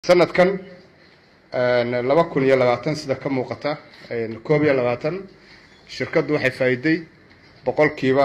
sanadkan laba kun iyo labaatan sida ka muuqata koob iyo labaatan shirkaddu waxay faa'iiday boqolkiiba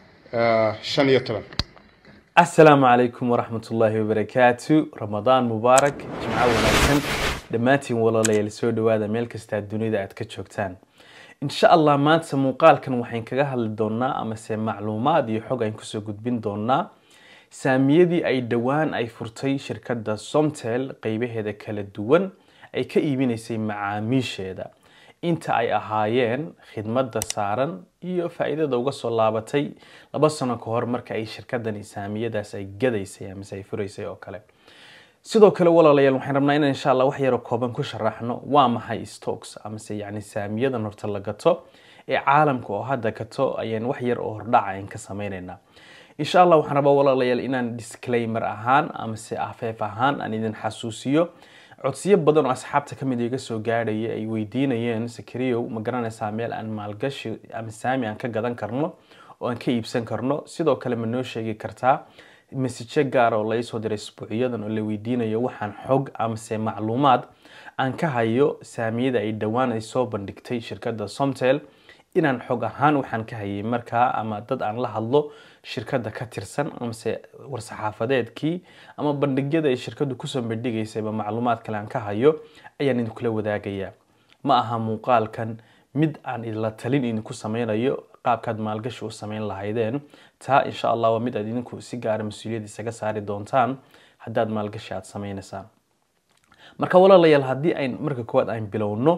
shan iyo toban asalaamu calaykum waraxmat ullaahi wabarakaatu ramadaan mubaarak jimco wanaagsan dhammaantiin walaalayaal soo dhawaada meel kastaa dunida aad ka joogtaan insha allah maanta muuqaalkan waxayn kaga hadli doonaa amase macluumaad iyo xog ayn kusoo gudbin doonaa saamiyadii ay dhowaan ay furtay shirkadda somtel qeybaheeda kala duwan ay ka iibinaysay macaamiisheeda inta ay ahaayeen khidmadda saaran iyo faa-iidada uga soo laabatay laba sano ka hor marka ay shirkadani saamiyadaas ay gadaysay amase ay furaysay oo kale sidoo kale walaalayaal waxaan rabnaa inaan insha allah wax yaroo kooban ku sharaxno waa maxay stocks amase yacni saamiyadan horta la gato ee caalamka oo hadda gato ayaan wax yar oo hordhaca aan ka sameyneynaa insha allah waxaan rabaa walaalayaal inaan disclaimer ahaan amase afeef ahaan aan idin xasuusiyo codsiyo badan oo asxaabta kamid iga soo gaadhaya ay weydiinayeen sakariyow ma garanaysaa meel aan maalgashi ama saami aan ka gadan karno oo aan ka iibsan karno sidoo kale ma noo sheegi kartaa masijo gaar oo laisoo diray isbuucyadan oo la weydiinayo waxaan xog amase macluumaad aan ka hayo saamiyada ay dhowaan ay soo bandhigtay shirkadda somtel inaan xog ahaan waxaan ka hayay markaa ama dad aan la hadlo shirkadda ka tirsan amase war-saxaafadeedkii ama bandhigyada ay shirkaddu kusoo bandhigaysayba macluumaad kale aan ka hayo ayaan idinkula wadaagayaa ma aha muuqaalkan mid aan idinla talin idinku sameynayo qaabkaad maalgashi u sameyn lahaydeen taa insha allah waa mid aad idinku si gaara mas-uuliyad isaga saari doontaan haddaad maalgashi aada sameynaysaan marka walaalayaal haddii ayn marka koowaad aan bilowno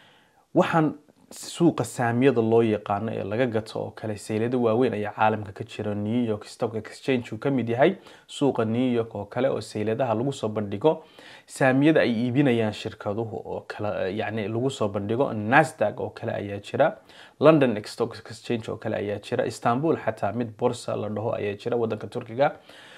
waxaan suuqa saamiyada loo yaqaano ee laga gato oo kale saylado waaweyn ayaa caalamka ka jira new york stock exchange uu kamid yahay suuqa new york oo kale oo sayladaha lagu soo bandhigo saamiyada ay iibinayaan shirkaduhu oo kale yani lagu soo bandhigo nasdaq oo kale ayaa jira london stock exchange oo kale ayaa jira istanbul xataa mid borsa la dhaho ayaa jira wadanka turkiga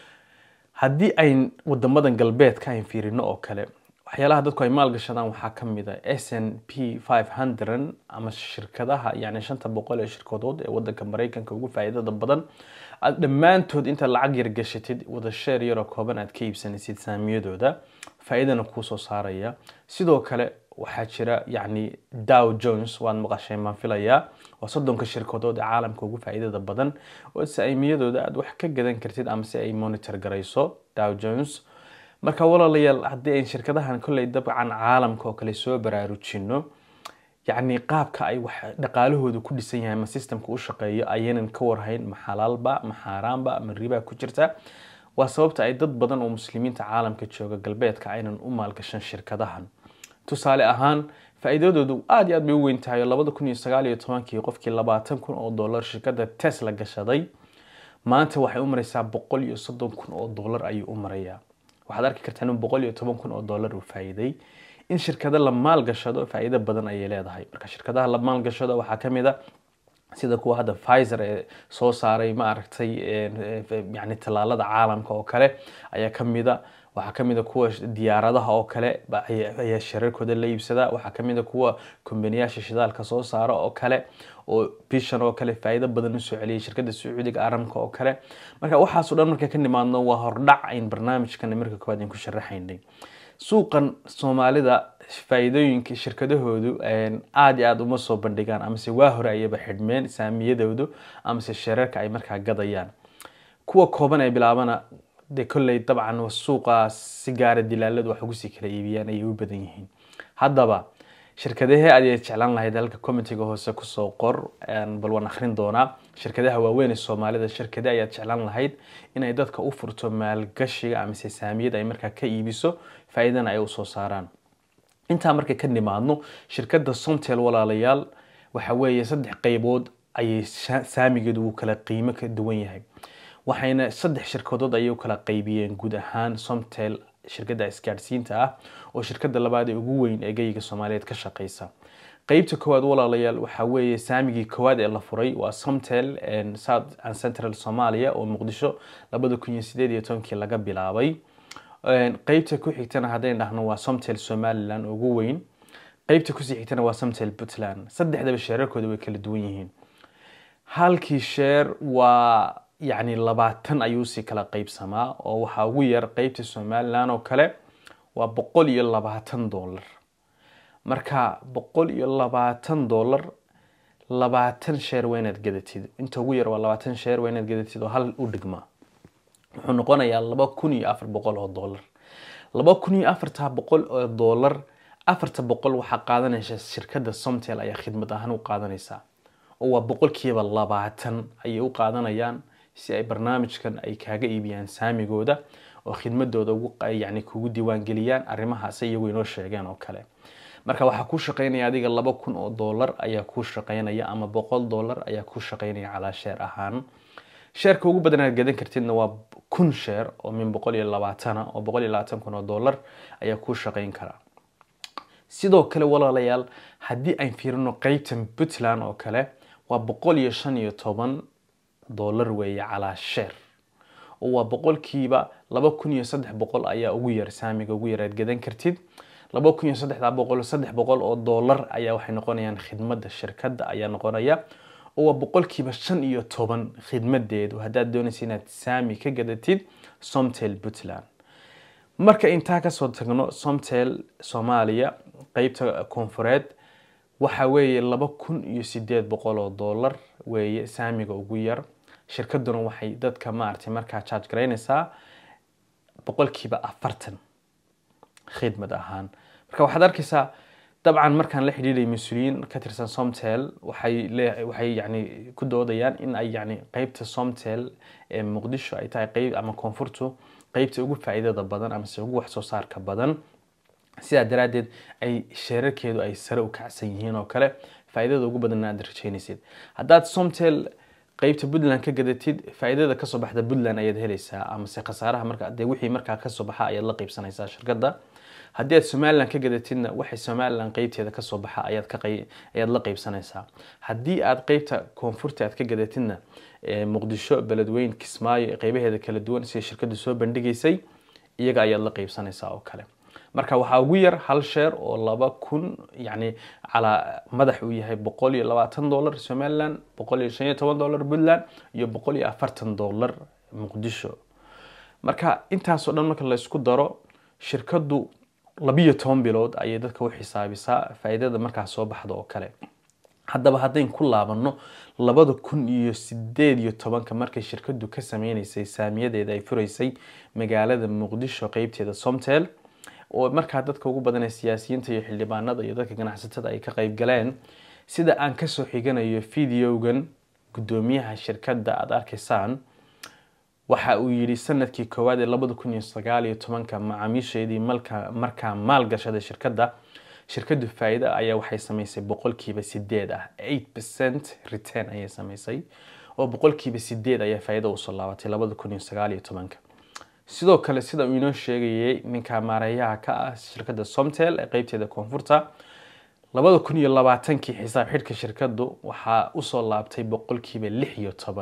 haddii ayn wadamadan galbeedka ayn fiirino oo kale waxyaalaha dadku ay maalgashadaan waxaa ka mid a s n p five hundred ama shirkadaha yani shanta boqol ee shirkadood ee wadanka mareykanka ugu faa'iidada badan aad dhammaantood intaad lacag yar gashatid wada sheer yaroo kooban aad ka iibsanaysid saamiyadooda faa'iidana kuusoo saaraya sidoo kale waxaa jira yacni dow jones waad maqasheen baan filayaa waa soddonka shirkadood ee caalamka ugu faa'iidada badan oo saamiyadooda aad wax ka gadan kartid ama si ay monitor garayso dow jones marka walaalayaal haddii ayn shirkadahan kolley dabcan caalamka oo kale soo baraarujino yacni qaabka ay wax dhaqaalahooda ku dhisan yahay ama systemka u shaqeeyo ayaynan ka warhayn ma xalaalba ma xaaraanba ma ribaa ku jirta waa sababta ay dad badan oo muslimiinta caalamka jooga galbeedka aynan u maalgashan shirkadahan tusaale ahaan faa-iidadoodu aada iyo aad bay u weyn tahay oo labada kun iyo sagaal iyo tobankii qofkii labaatan kun oo dollar shirkadda tesla gashaday maanta waxay u maraysaa boqol iyo soddon kun oo dollar ayuu u marayaa waxaad arki kartaa in boqol iyo toban kun oo dollar uu faa'iiday in shirkado la maalgashado faa'iido badan ayay leedahay marka shirkadaha la maalgashado waxaa ka mid a sida kuwa hadda pfizer ee soo saaray ma aragtay yani tallaalada caalamka oo kale ayaa ka mid a waxaa ka mid a kuwa diyaaradaha oo kale ayaa shirarkooda la iibsada waxaa ka mid a kuwa kombaniyaasha shidaalka soo saara oo kale oo bishan oo kale faa'iido badan usoo celiyay shirkadda sacuudiga aramka oo kale marka waxaasoo dhan marka ka nimaadno waa hordhac ayn barnaamijkan marka koowaad ayn ku sharaxaynay suuqan soomaalida faa'iidooyinka shirkadahoodu aada iyo aada uma soo bandhigaan amase waa hore ayaba xidhmeen saamiyadoodu amase shirarka ay markaa gadayaan kuwa kooban ee bilaabana dee kolley dabcan suuqa si gaara dilaaladu wax ugu sii kala iibiyaan ayay u badan yihiin haddaba shirkadahee aad jeclaan lahayd halka commentiga hoose kusoo qor bal waan akhrin doonaa shirkadaha waaweyn ee soomaalida shirkade ayaad jeclaan lahayd inay dadka u furto maalgashiga amase saamiyada ay markaa ka iibiso faa-iidana ay usoo saaraan intaa markay ka nimaadno shirkadda somtel walaalayaal waxa weeye saddex qeybood ayay saamigeedu uu kala qiimo ka duwan yahay waxayna saddex shirkadood ayay u kala qaybiyeen guud ahaan somtel shirkadda isgaadhsiinta ah oo shirkadda labaad ee ugu weyn ee geyiga soomaaliyeed ka shaqeysa qeybta koowaad walaalayaal waxaa weeye saamigii koowaad ee la furay waa somtel south and central somalia oo muqdisho labada kun iyo sideed iyo tobankii laga bilaabay qeybta ku xigtana haddayn dhahno waa somtel somaliland ugu weyn qeybta kusii xigtana waa somtel puntland saddexdaba sheerarkooda way kala duwan yihiin halkii sheer waa yacni labaatan ayuu si kala qeybsamaa oo waxaa ugu yar qeybta somaliland oo kale waa boqol iyo labaatan dollar marka boqol iyo labaatan dollar labaatan sheer waa inaad gadatid inta ugu yar waa labaatan sheer waa inaad gadatid oo hal u dhigmaa wuxuu noqonayaa laba kun iyo afar boqol oo dollar laba kun iyo afarta boqol oo dollar afarta boqol waxaa qaadanaysa shirkadda somtel ayaa khidmad ahaan u qaadanaysaa oo waa boqolkiiba labaatan ayay u qaadanayaan si ay barnaamijkan ay kaaga iibiyaan saamigooda oo khidmadooda yani kugu diiwaangeliyaan arrimahaas iyagu inoo sheegeen oo kale marka waxaa kuu shaqeynaya adiga laba kun oo dollar ayaa kuu shaqeynaya ama boqol dollar ayaa kuu shaqeynaya calaa sheer ahaan sheerka ugu badan aad gadan kartidna waa kun sheer oo min boqol iyo labaatana oo boqol iyo labaatan kun oo dollar ayaa kuu shaqeyn karaa sidoo kale walaalayaal haddii aan fiirino qeybtan puntland oo kale waa boqol iyo shan iyo toban dollar weeye calaa sheer oo waa boqolkiiba laba kun iyo saddex boqol ayaa ugu yar saamiga ugu yar aad gadan kartid laba kun iyo saddexda boqol saddex boqol oo dollar ayaa waxay noqonayaan khidmadda shirkadda ayaa noqonaya oo waa boqolkiiba shan iyo toban khidmadeedu haddaad doonaysa inaad saami ka gadatid somtel puntland marka intaa kasoo tagno somtel soomaaliya qeybta koonfureed waxa weeye laba kun iyo sideed boqol oo dollar weeye saamiga ugu yar shirkaduna waxay dadka maaragtay markaa charge garaynaysaa boqolkiiba afartan khidmad ahaan marka waxaad arkaysaa dabcan markaan la xidhiidhay mas-uuliyiin ka tirsan somtel waxay lee waxay yani ku doodayaan in ay yani qeybta somtel ee muqdisho ay tahay qeyb ama koonfurtu qeybta ugu faa'iidada badan amase ugu wax soo saarka badan sidaa daraaddeed ay sheerarkeedu ay sare u kacsan yihiin oo kale faa'iidada ugu badanna aad rajaynaysid haddaad somtel qeybta puntland ka gadatid faa'iidada kasoo baxda puntland ayaad helaysaa amase khasaaraha marka dee wixii markaa kasoo baxa ayaad la qeybsanaysaa shirkadda haddii aad somaliland ka gadatidna waxay somaliland qeybteeda kasoo baxa ayaad ka ayaad la qeybsanaysaa haddii aad qeybta koonfurta aad ka gadatidna muqdisho beledweyn kismaayo qeybaheeda kala duwan sida shirkaddu soo bandhigaysay iyaga ayaad la qeybsanaysaa oo kale marka waxaa ugu yar hal sheer oo laba kun yani calaa madax uu yahay boqol iyo labaatan dollar somaliland boqol iyo shan iyo toban dollar puntland iyo boqol iyo afartan dollar muqdisho marka intaasoo dhan marka laysku daro shirkaddu labiyo toban bilood ayay dadka u xisaabisaa faa'iidada markaas soo baxda oo kale haddaba haddayn ku laabano labada kun iyo sideed iyo tobanka markay shirkaddu ka sameynaysay saamiyadeeda ay furaysay magaalada muqdisho qeybteeda somtel oo markaa dadka ugu badan ee siyaasiyiinta iyo xildhibaanada iyo dadka ganacsatada ay ka qeyb galeen sida aan kasoo xiganayo videogan guddoomiyaha shirkadda aada arkaysaan waxa uu yidhi sanadkii koowaad ee labada kun iyo sagaal iyo tobanka macaamiisheedii malka markaa maalgashaday shirkadda shirkaddu faa-ida ayaa waxay samaysay boqolkiiba sideed ah eight percent return ayay samaysay oo boqolkiiba sideed ayaa faa-ida usoo laabatay labada kun iyo sagaal iyo tobanka sidoo kale sida uu inoo sheegayay ninka maareeyaha ka ah shirkadda somtel ee qeybteeda koonfurta labada kun iyo labaatankii xisaab xidhka shirkaddu waxaa usoo laabtay boqolkiiba lix iyo toban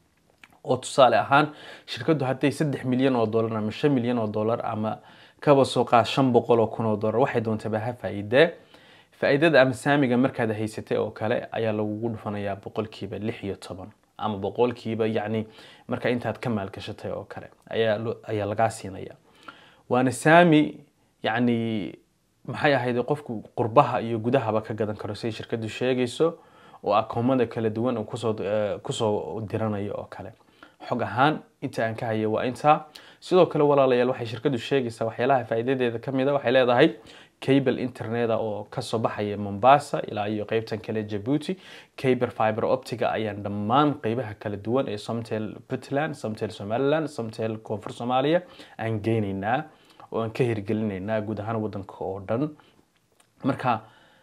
oo tusaale ahaan shirkaddu hadday saddex milyan oo dollar ama shan milyan oo dollar ama kaba soo qaad shan boqol oo kun oo dollar waxay doontaba ha faa-idee faa-iidada ama saamiga markaad haysatay oo kale ayaa lagugu dhufanayaa boqolkiiba lix iyo toban ama boqolkiiba yacni marka intaad ka maalgashatay oo kale ayaa ayaa lagaa siinaya waana saami yacni maxay ahayd qofku qurbaha iyo gudahaba ka gadan karo siday shirkaddu sheegayso oo akoomada kala duwan uu kusoo kusoo diranayo oo kale xog ahaan inta aan ka haya waa intaa sidoo kale walaalayaal waxay shirkaddu sheegaysaa waxyaalaha faa'iidadeeda ka mid a waxay leedahay cable interneta oo kasoo baxaya mombasa ilaa iyo qeybtan kale jabuuti cable fiber optiga ayaan dhammaan qeybaha kala duwan ee somtel puntland somtel somaliland somtel koonfur soomaaliya aan geynaynaa oo aan ka hirgelinaynaa guud ahaan wadanka oo dhan marka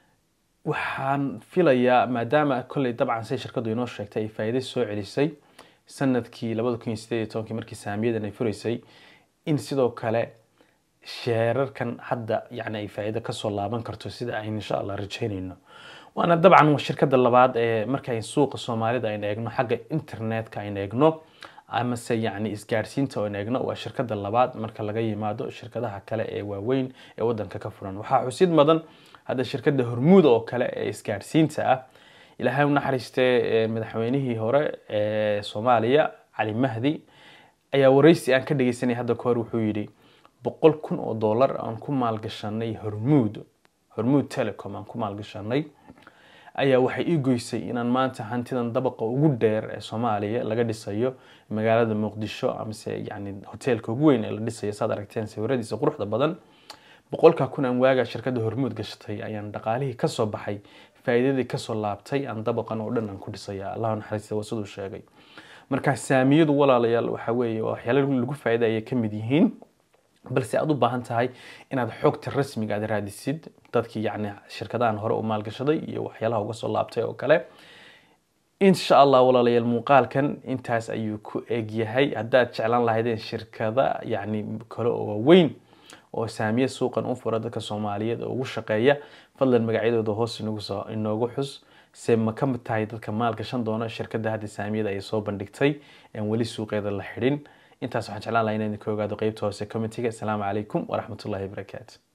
waxaan filayaa maadaama kolley dabcan say shirkaddu inoo sheegtay ay faa'iido soo celisay sanadkii labada kun iyo sideed iyo tobankii markii saamiyadan ay furaysay in sidoo kale sheerarkan hadda yani ay faa'iido kasoo laaban karto sida aynu insha allah rajeynayno waana dabcan shirkadda labaad ee marka suuqa soomaalida aynu eegno xagga internetka aynu eegno amase yani isgaarsiinta aynu eegno waa shirkadda labaad marka laga yimaado shirkadaha kale ee waaweyn ee wadanka ka furan waxaa xusid mudan hadda shirkadda hormuud oo kale ee isgaarsiinta ah ilaahay u naxariistee madaxweynihii hore ee soomaaliya cali mahdi ayaa wareysi aan ka dhegeysanay hadda kahor wuxuu yidhi boqol kun oo dollar aan ku maalgashanay hormuud hormuud telecom aan ku maalgashanay ayaa waxay ii goysay inaan maanta hantidan dabaqa ugu dheer ee soomaaliya laga dhisayo magaalada muqdisho amase yani hoteelka ugu weyn ee la dhisayo saad aragteen sawiradiisa quruxda badan boqolkaa kun aan waagaa shirkadda hormuud gashatay ayaan dhaqaalihii kasoo baxay faa'iidadii kasoo laabtay aan dabaqan oo dhan aan ku dhisaya allahu naxariista waa siduu sheegay marka saamiyadu walaalayaal waxa weeye waa waxyaalo lagu faa'iida ayay ka mid yihiin balse aad u baahan tahay inaad xogta rasmiga aad raadisid dadkii yacni shirkadahan hore u maalgashaday iyo waxyaalaha uga soo laabtay oo kale insha allah walaalayaal muuqaalkan intaas ayuu ku egyahay haddaad jeclaan lahaydeen shirkada yacni kale oo waaweyn oo saamiye suuqan u fura dadka soomaaliyeed oo ugu shaqeeya fadlan magacyadooda hoos inagu soo inoogu xus se ma ka mid tahay dadka maalgashan doona shirkadda hadda saamiyada ay soo bandhigtay aan weli suuqeeda la xidhin intaas waxaan jeclaan lahaa inaan idinka ogaado qeybta hoose commentiga asalaamu calaykum waraxmatullahi wabarakaatu